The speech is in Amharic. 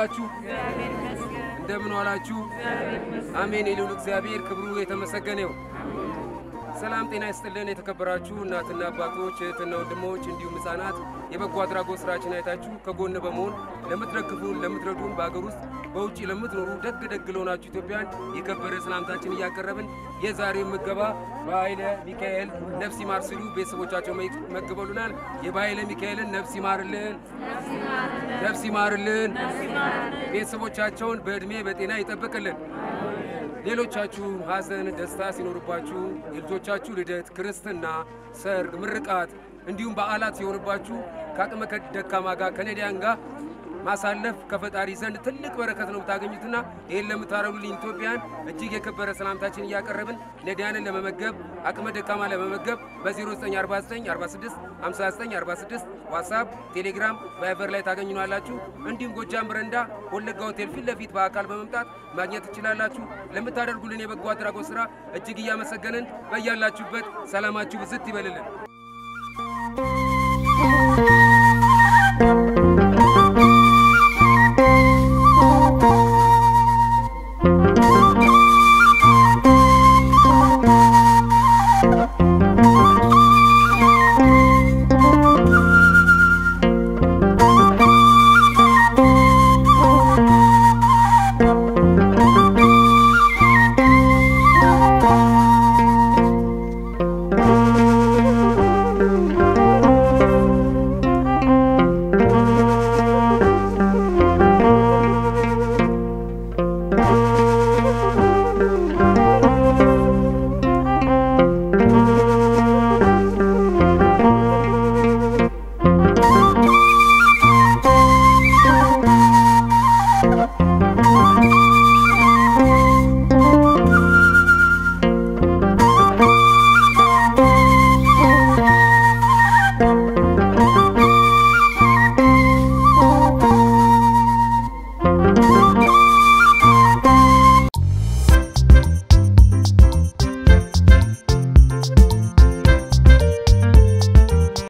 ዋላችሁ? እንደምን ዋላችሁ? አሜን። የልዑል እግዚአብሔር ክብሩ የተመሰገነ ይሁን። ሰላም ጤና ይስጥልን። የተከበራችሁ እናትና አባቶች፣ እህትና ወንድሞች እንዲሁም ሕፃናት የበጎ አድራጎት ስራችን አይታችሁ ከጎን በመሆን ለምትደግፉን፣ ለምትረዱን በሀገር ውስጥ በውጭ ለምትኖሩ ደግ ደግ ለሆናችሁ ኢትዮጵያን የከበረ ሰላምታችን እያቀረብን የዛሬው ምገባ በኃይለ ሚካኤል ነፍስ ይማር ሲሉ ቤተሰቦቻቸው መግበሉናል። የበኃይለ ሚካኤልን ነፍስ ይማርልን፣ ነፍስ ይማርልን፣ ቤተሰቦቻቸውን በዕድሜ በጤና ይጠብቅልን። ሌሎቻችሁ ሐዘን፣ ደስታ ሲኖርባችሁ የልጆቻችሁ ልደት፣ ክርስትና፣ ሰርግ፣ ምርቃት እንዲሁም በዓላት ሲሆንባችሁ ከአቅመ ደካማ ጋር ከነዳያን ጋር ማሳለፍ ከፈጣሪ ዘንድ ትልቅ በረከት ነው የምታገኙትና ይህን ለምታረጉልኝ ኢትዮጵያን እጅግ የከበረ ሰላምታችን እያቀረብን ነዳያንን ለመመገብ አቅመ ደካማ ለመመገብ በ0949465946 ዋትሳፕ፣ ቴሌግራም፣ ቫይበር ላይ ታገኙናላችሁ። እንዲሁም ጎጃም በረንዳ ወለጋ ሆቴል ፊት ለፊት በአካል በመምጣት ማግኘት ትችላላችሁ። ለምታደርጉልን የበጎ አድራጎት ሥራ እጅግ እያመሰገንን በያላችሁበት ሰላማችሁ ብዝት ይበልልን።